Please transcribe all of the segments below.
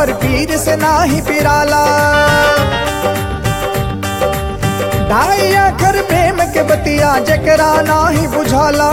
पर पीर से नाही पिराला ढाई आखर प्रेम के बतिया जकरा नाही बुझाला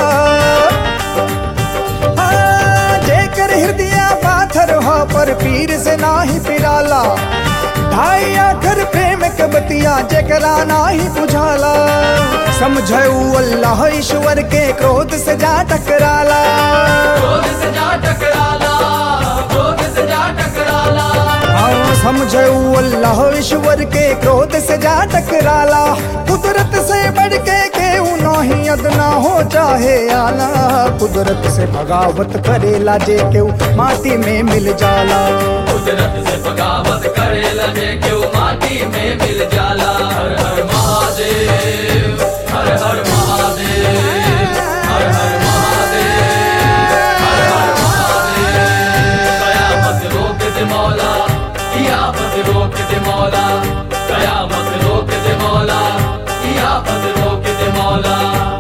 हाँ, जेकर हृदय पाथर हो पर पीर से नाही पिराला ढाई आखर प्रेम के बतिया जकरा नाही बुझाला समझऊ अल्लाह ईश्वर के क्रोध से जा टकराला क्रोध से जा टकराला क्रोध से जा टकराला हाँ समझऊ अल्लाह ईश्वर के क्रोध से जा टकराला कुदरत से बढ़ के केहू नहीं अदना हो चाहे आला कुदरत से बगावत करेला जे केहू माटी में मिल जाला कुदरत से बगावत करे लगे क्यों माटी में मिल जाला हर हर महादेव हर हर महादेव हर हर महादेव हर हर महादेव कयामत रोक दे मौला कियामत रोक दे मौला कयामत रोक दे मौला कियामत रोक दे मौला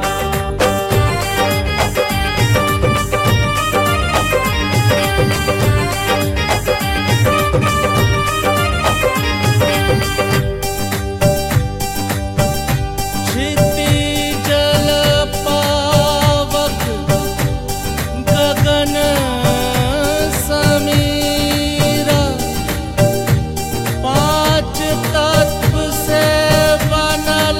क्षितिजल पावक गगन समीरा पांच तत्व से बनल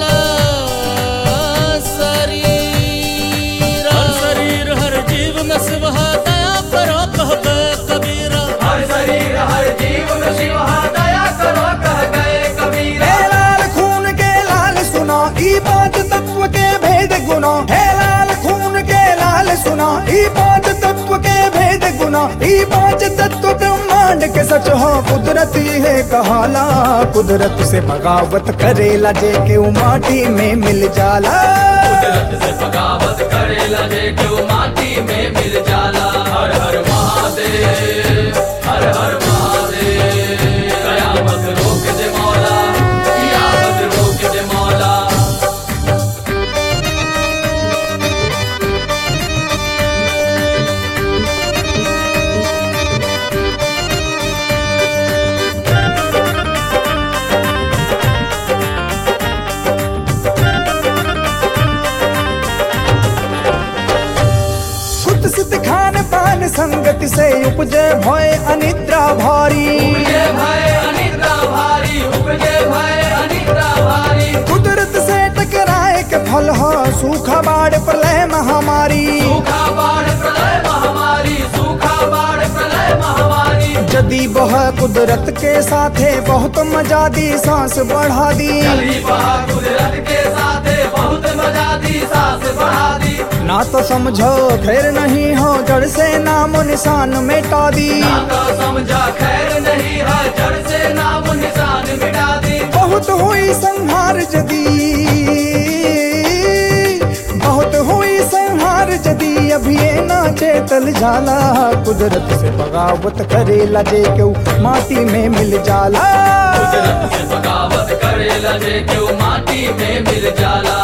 शरीर हर शरीर हर जीव में शिव है, दया करो कहबे कबीरा हर शरीर हर जीव में शिव है, दया करो कह गए कबीरा हे लाल खून के लाल सुना ई पांच तत्व के भेद गुना हे लाल खून के लाल सुना ई पांच तत्व के भेद गुना ई पांच तत्व ब्रह्मांड के सच हो कुदरत है कहाला कुदरत से बगावत करेला जे के माटी में मिल जाला कुदरत से बगावत करे लगे क्यों माटी में मिल जाला हर हर महादेव हर हर महादेव कयामत रोक दे मौला कियामत रोक दे मौला खुद सिद्ध खान पान संगति से उपजे भय अनिद्रा भारी उपजे भय अनिद्रा भारी उपजे भय अनिद्रा भारी कुदरत से टकराए के फल हो सूखा बाढ़ प्रलय महामारी सूखा बाढ़ प्रलय महामारी सूखा बाढ़ प्रलय महामारी जदी बह कुदरत के साथे बहुत मजा दी सांस बढ़ा दी चली बहा कुदरत के साथे बहुत मजा दी सांस बढ़ा दी ना तो समझो खैर नहीं हो जड़ से नामो निशान मिटा दी ना तो समझा खैर नहीं है जड़ से नाम निशान मिटा दी बहुत हुई संहार जदी बहुत हुई संहार जदी अभी ये ना चेतल जाला कुदरत से बगावत करेला जे केहू माटी में मिल जाला कुदरत से बगावत करे लगे क्यों माटी में मिल जाला